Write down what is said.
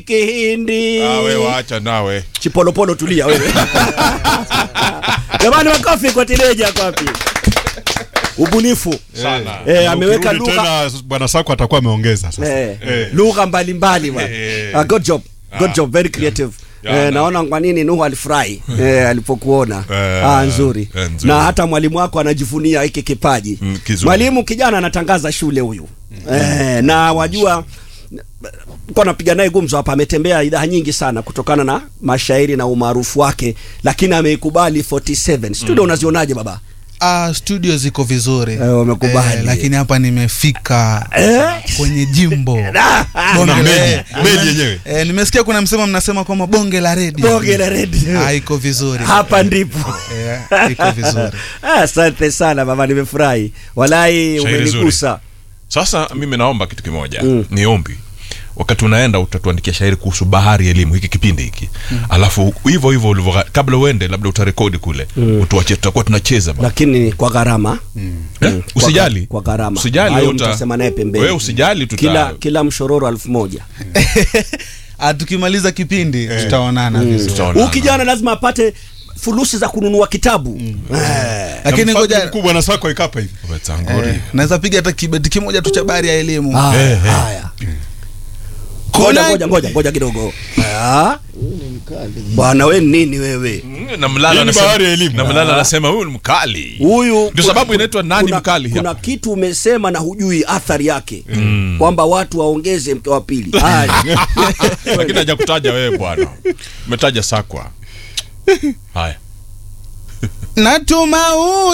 kihindi Ah, we waacha nawe chipolopolo tulia wewe jamani makofi kwa tineja kwapi ubunifu sana eh, Na ameweka ukirudi lugha tena bwana Sako atakuwa ameongeza sasa. eh, Eh. lugha mbalimbali bwana Eh. Ah, good job good Ah. job very creative Ya, Eh, na- naona kwa nini Nuhu alifurahi eh, alipokuona Eh, ah, nzuri. eh, nzuri. na hata mwalimu wako anajivunia hiki kipaji Mm, kizuri. mwalimu kijana anatangaza shule huyu eh, na wajua kwa napiga naye gumzo hapa ametembea idhaa nyingi sana kutokana na mashairi na umaarufu wake lakini ameikubali 47 studio unazionaje baba Ah, studio ziko vizuri Eh, wamekubali. lakini hapa nimefika Eh? kwenye jimbo Na bonge meli, eh, meli yenyewe. eh, nimesikia kuna msema mnasema kwamba bonge la redio bonge la redio ah, iko vizuri hapa ndipo eh, iko vizuri Ah, asante sana baba nimefurahi walai Shairi umenigusa sasa mimi naomba kitu kimoja Mm. ni ombi wakati unaenda utatuandikia shairi kuhusu bahari ya elimu hiki kipindi hiki alafu hivyo hivyo ulivyo kabla uende labda utarekodi kule utuache tutakuwa tunacheza bana. lakini kwa gharama Eh? usijali kwa gharama usijali Hayo uta- mtasema naye pembeni wewe usijali tuta kila kila mshororo elfu moja ah, tukimaliza kipindi tutaonana vizuri tutaonana. huyu kijana lazima apate fulusi za kununua kitabu eh. lakini Na mfadhili ngoja mkuu bwana Sako ikapa hivi. Wetanguri. eh, naweza piga hata kibeti kimoja tu cha habari ya elimu Haya, Eh, eh. haya. ngoja ngoja ngoja ngoja kidogo Ah? bwana we nini wewe Mm, na mlala Hii ni anasema- bahari ya elimu. na mlala anasema huyu ni mkali huyu ndio kuna- sababu inaitwa nani kuna, mkali kuna hapa kitu umesema na hujui athari yake kwamba watu waongeze mke wa pili Haya. lakini hajakutaja wewe bwana umetaja sakwa haya natuma